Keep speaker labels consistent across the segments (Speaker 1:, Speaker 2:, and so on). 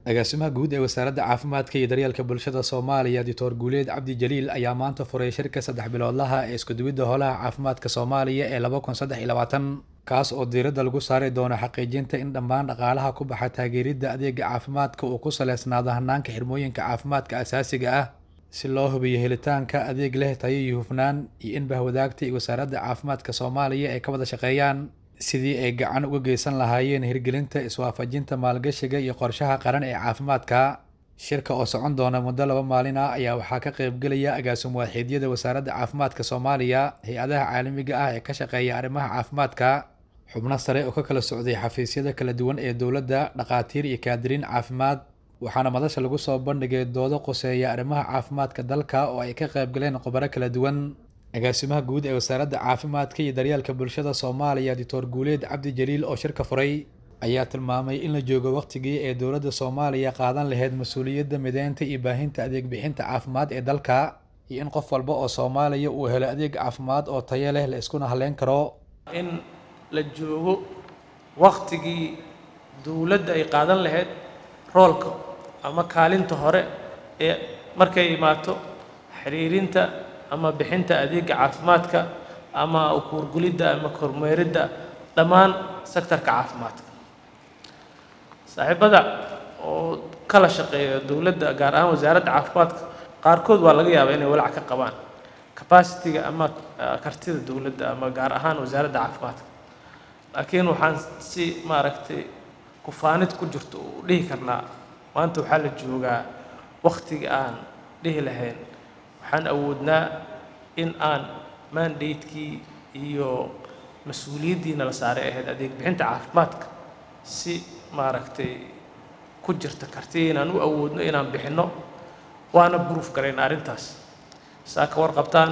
Speaker 1: agaasimaha guud ee wasaaradda caafimaadka iyo daryeelka bulshada soomaaliya doctor guuleed cabdi jaliil ayaa maanta furay shirka saddex biloodlaha ee iskuduwidda howlaha caafimaadka soomaaliya ee laba kun saddex iyo labaatan kaas oo diiradda lagu saari doono xaqiijinta in dhammaan dhaqaalaha ku baxa taageeridda adeega caafimaadka uu ku saleysnaado hanaanka xirmooyinka caafimaadka asaasiga ah si loo hubiyo helitaanka adeeg leh tayo iyo hufnaan iyo in bahwadaagta iyo wasaaradda caafimaadka soomaaliya ay ka wada shaqeeyaan sidii ay gacan uga geysan lahaayeen hirgelinta iswaafajinta maalgashiga iyo qorshaha qaran ee caafimaadka shirka oo socon doona muddo laba maalin ah ayaa waxaa ka qaybgelaya agaasimo waaxiidyada wasaaradda caafimaadka soomaaliya hay-adaha caalamiga ah ee ka shaqeeya arrimaha caafimaadka xubno sare oo ka kala socday xafiisyada kala duwan ee dowladda dhakhaatiir iyo kaadiriin caafimaad waxaana madasha lagu soo bandhigay doodo qoseeya arrimaha caafimaadka dalka oo ay ka qaybgaleen khubaro kala duwan agaasimaha guud ee wasaaradda caafimaadka iyo daryeelka bulshada soomaaliya doctor guuleed cabdi jaliil oo shirka furay ayaa tilmaamay in la joogo waqtigii ee dowladda soomaaliya qaadan lahayd mas-uuliyadda mideynta iyo baahinta adeeg bixinta caafimaad ee dalka iyo in qof walba oo soomaaliya uu helo adeeg caafimaad oo tayo leh la iskuna halleyn karo
Speaker 2: in la joogo waqtigii dowladda ay qaadan lahayd roolka ama kaalinta hore ee markay imaato xiriirinta ama bixinta adeega caafimaadka ama ukuurgulidda ama kormeeridda dhammaan sektarka caafimaadka saaxiibada oo kala shaqeeya dowladda gaar ahaan wasaaradda caafimaadka qaarkood waa laga yaabaa inay walaac ka qabaan capacity-ga ama kartida dowladda ama gaar ahaan wasaaradda caafimaadka laakiin waxaan si maaragtay kufaanid ku jirto u dhihi karnaa maanta waxaa la joogaa waktiga aan dhihi lahayn waxaan awoodnaa in aan mandatekii iyo mas-uuliyaddiina la saaray ahayd adeeg bixinta caafimaadka si maaragtay ku jirta karti inaan u awoodno inaan bixinno waana buruuf garayn arrintaas saa ka warqabtaan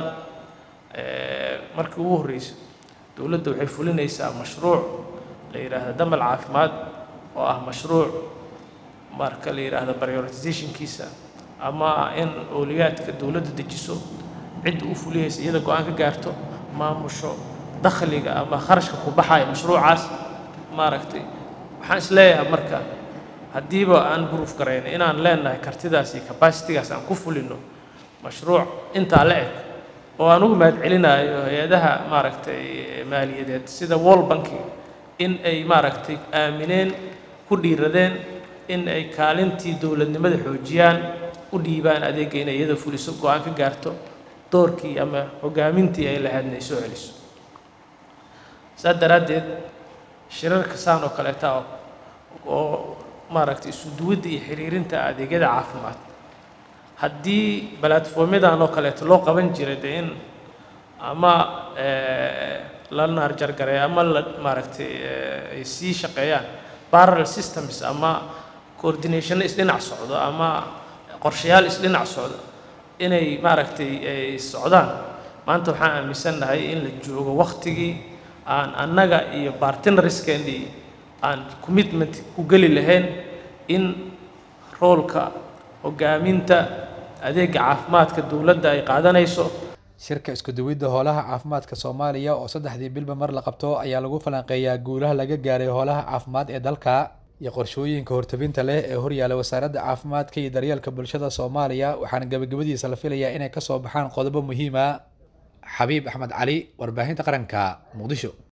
Speaker 2: markii ugu horreyso dowladda waxay fulinaysaa mashruuc la yidhaahdo damal caafimaad oo ah mashruuc marka la yidhaahdo prioritizationkiisa ama in ooliyaadka dowladda dejiso cidda u fulihaysa iyada go-aan ka gaarto maamusho dakhliga ama kharashka ku baxaya mashruucaas maaragtay waxaan is leeyahay marka haddiiba aan buruuf garayna inaan leenahay kartidaas iyo capacitigaas aan ku fulino mashruuc intaa la eg oo aan ugu mahad celinayo hay-adaha maaragtay maaliyadeed sida wall banki in ay maaragtay aamineen ku dhiiradeen in ay kaalintii dowladnimada xoojiyaan u dhiibaan adeegga inay iyada fuliso go-aan ka gaarto doorkii ama hogaamintii ay lahaydna ay soo celiso saa daraaddeed shirarka saan oo kaleeta oo maaragtay isu duwadda iyo xiriirinta adeegyada caafimaad haddii balatformyadan oo kaleeto loo qaban jiray dee in ama la naarjargareeyo ama la maaragtay ay sii shaqeeyaan parallel systems ama coordination isdhinac socdo ama qorshayaal isdhinac socdo inay maaragtay ay socdaan maanta waxaan aaminsannahay in la joogo waktigii aan annaga iyo bartinariskeennii aan commitment ku geli lahayn in roolka hogaaminta adeega caafimaadka dowladda ay qaadanayso
Speaker 1: shirka iskuduwidda howlaha caafimaadka soomaaliya oo saddexdii bilba mar la qabto ayaa lagu falanqeeyaa guulaha laga gaaray howlaha caafimaad ee dalka iyo qorshooyinka hortabinta leh ee horyaala wasaaradda caafimaadka iyo daryeelka bulshada soomaaliya waxaana gebagabadiisa la filayaa inay kasoo baxaan qodobo muhiima xabiib axmed cali warbaahinta qaranka muqdisho